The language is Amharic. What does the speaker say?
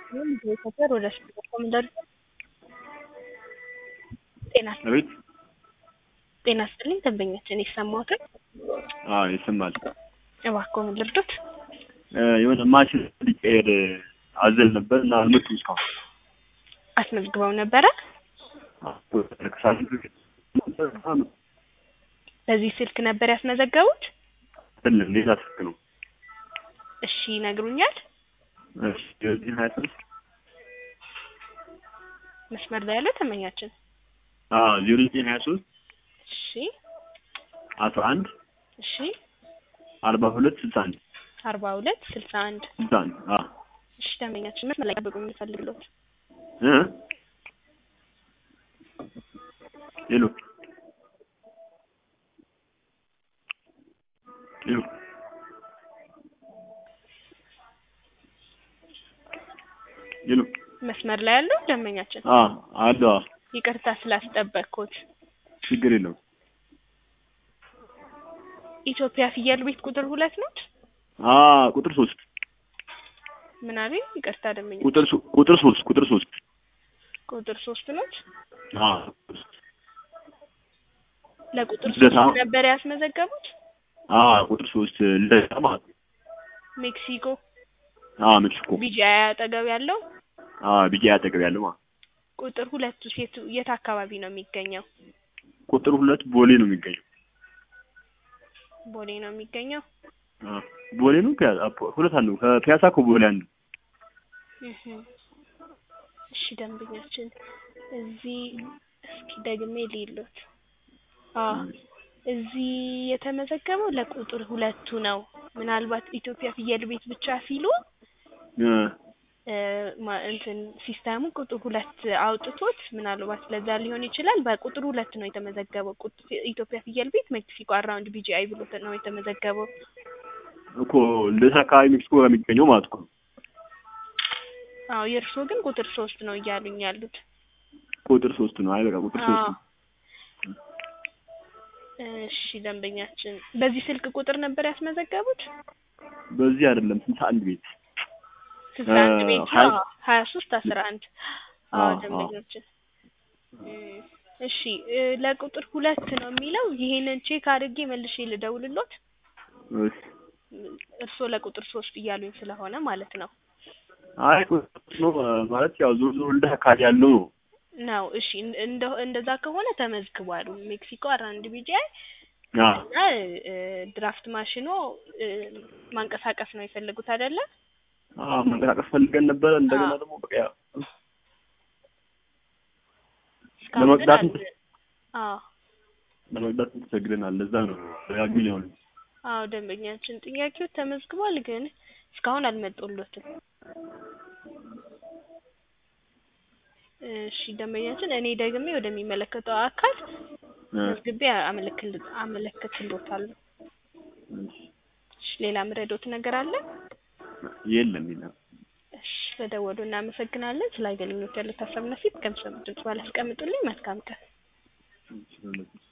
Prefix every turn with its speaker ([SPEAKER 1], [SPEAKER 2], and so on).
[SPEAKER 1] ሰፈር ወደ ስድስት ኮሚደር ጤና
[SPEAKER 2] አቤት
[SPEAKER 1] ጤና ይስጥልኝ ደንበኛችን የሰማሁትን
[SPEAKER 2] አዎ ይሰማል።
[SPEAKER 1] እባክዎ ምን ልርዱት?
[SPEAKER 2] የሆነ ማሽን ሊቀየር አዘል ነበር እና አልመጡም እስካሁን።
[SPEAKER 1] አስመዝግበው ነበረ?
[SPEAKER 2] ከሳምንት በፊት
[SPEAKER 1] በዚህ ስልክ ነበር ያስመዘገቡት?
[SPEAKER 2] አይደለም ሌላ ስልክ ነው።
[SPEAKER 1] እሺ ይነግሩኛል?
[SPEAKER 2] እሺ የዚህ ሀያ ሶስት
[SPEAKER 1] መስመር ላይ ያለው ደንበኛችን
[SPEAKER 2] አዎ ዜሮ ዘጠኝ ሀያ ሶስት
[SPEAKER 1] እሺ
[SPEAKER 2] አስራ አንድ
[SPEAKER 1] እሺ
[SPEAKER 2] አርባ ሁለት ስልሳ አንድ
[SPEAKER 1] አርባ ሁለት ስልሳ አንድ
[SPEAKER 2] ስልሳ አንድ አዎ
[SPEAKER 1] እሺ ደንበኛችን መስመር ላይ ጠብቁ የምፈልግሎት
[SPEAKER 2] እ ሄሎ ሄሎ ሄሎ
[SPEAKER 1] መስመር ላይ ያለው ደንበኛችን
[SPEAKER 2] አዎ አለ አዎ
[SPEAKER 1] ይቅርታ ስላስጠበቅኩት
[SPEAKER 2] ችግር የለውም
[SPEAKER 1] ኢትዮጵያ ፍየል ቤት ቁጥር ሁለት ኖት
[SPEAKER 2] አ ቁጥር ሶስት
[SPEAKER 1] ምን አሉኝ? ይቅርታ ደንበኛ
[SPEAKER 2] ቁጥር ሶ- ቁጥር ሶስት ቁጥር ሶስት
[SPEAKER 1] ቁጥር ሶስት ኖት
[SPEAKER 2] አ
[SPEAKER 1] ለቁጥር ሶስት
[SPEAKER 2] ልደታ?
[SPEAKER 1] ነበር ያስመዘገቡት
[SPEAKER 2] አ ቁጥር ሶስት ልደታ ማለት ነው።
[SPEAKER 1] ሜክሲኮ
[SPEAKER 2] አ ሜክሲኮ
[SPEAKER 1] ቢጂአይ አጠገብ ያለው
[SPEAKER 2] አ ቢጃ አጠገብ ያለው ማለት ነው።
[SPEAKER 1] ቁጥር ሁለቱ ሴቱ የት አካባቢ ነው የሚገኘው?
[SPEAKER 2] ቁጥር ሁለት ቦሌ ነው የሚገኘው።
[SPEAKER 1] ቦሌ ነው የሚገኘው።
[SPEAKER 2] አ ቦሌ ነው ፒያሳ አፖ- ሁለት አለው ከፒያሳ ከቦሌ አንዱ
[SPEAKER 1] እህ እሺ ደንበኛችን እዚህ እስኪ ደግሜ ሊሉት አ እዚህ የተመዘገበው ለቁጥር ሁለቱ ነው። ምናልባት ኢትዮጵያ ፍየል ቤት ብቻ ሲሉ
[SPEAKER 2] እ
[SPEAKER 1] እ ማ- እንትን ሲስተሙ ቁጥር ሁለት አውጥቶት ምናልባት ለዛ ሊሆን ይችላል። በቁጥር ሁለት ነው የተመዘገበው። ቁጥ- ኢትዮጵያ ፍየል ቤት ሜክሲኮ አራውንድ ቢጂአይ ብሎ ነው የተመዘገበው።
[SPEAKER 2] እኮ ልደታ አካባቢ ሜክሲኮ ጋር የሚገኘው ማለት እኮ ነው።
[SPEAKER 1] አዎ የእርስዎ ግን ቁጥር ሶስት ነው እያሉኝ ያሉት።
[SPEAKER 2] ቁጥር ሶስት ነው። አይ በቃ ቁጥር ሶስት
[SPEAKER 1] አዎ
[SPEAKER 2] ነው።
[SPEAKER 1] እሺ ደንበኛችን በዚህ ስልክ ቁጥር ነበር ያስመዘገቡት?
[SPEAKER 2] በዚህ አይደለም ስልሳ አንድ ቤት
[SPEAKER 1] ስልሳ አንድ
[SPEAKER 2] እ
[SPEAKER 1] ቤት
[SPEAKER 2] ሀያ-
[SPEAKER 1] ሀያ ሶስት አስራ አንድ አዎ
[SPEAKER 2] አዎ፣ አዎ።
[SPEAKER 1] ደንበኛችን እም፣ እሺ እ ለቁጥር ሁለት ነው የሚለው ይሄንን ቼክ አድርጌ መልሼ ልደውልሎት
[SPEAKER 2] እሺ
[SPEAKER 1] እርስዎ ለቁጥር ሶስት እያሉኝ ስለሆነ ማለት ነው
[SPEAKER 2] አይ ቁጥር ሶስት ነው እ ማለት ያው ዞሮ ዞሮ ልደታ አካባቢ ያለው ነው።
[SPEAKER 1] ነው እሺ እን- እንደ እንደዛ ከሆነ ተመዝግቧል ሜክሲኮ አራንድ ቢጂአይ
[SPEAKER 2] አ
[SPEAKER 1] እና እ ድራፍት ማሽኖ እ ማንቀሳቀስ ነው የፈለጉት አይደለ
[SPEAKER 2] አ መንቀሳቀስ ፈልገን ነበረ እንደገና
[SPEAKER 1] አዎ።
[SPEAKER 2] ደግሞ በቃ ያው
[SPEAKER 1] እስካሁን ግን
[SPEAKER 2] ለመቅዳት
[SPEAKER 1] አል- አዎ
[SPEAKER 2] ለመቅዳት ተቸግረናል። ለዛ ነው ደጋግሜ ነው
[SPEAKER 1] አዎ ደንበኛችን ጥያቄው ተመዝግቧል፣ ግን እስካሁን አልመጡሎትም። እሺ ደንበኛችን እኔ ደግሜ ወደሚመለከተው አካል
[SPEAKER 2] እ
[SPEAKER 1] መዝግቤ አመለክል አመለክትሎታለሁ። እሺ ሌላ ምረዶት ነገር አለ?
[SPEAKER 2] የለም የለም።
[SPEAKER 1] እሺ ስለደወሉ እናመሰግናለን። ስለ አገልግሎት ያሉት ሀሳብና ፊት ከምሰሙ ድምጽ ባላስቀምጡልኝ መልካም ቀን።
[SPEAKER 2] እሺ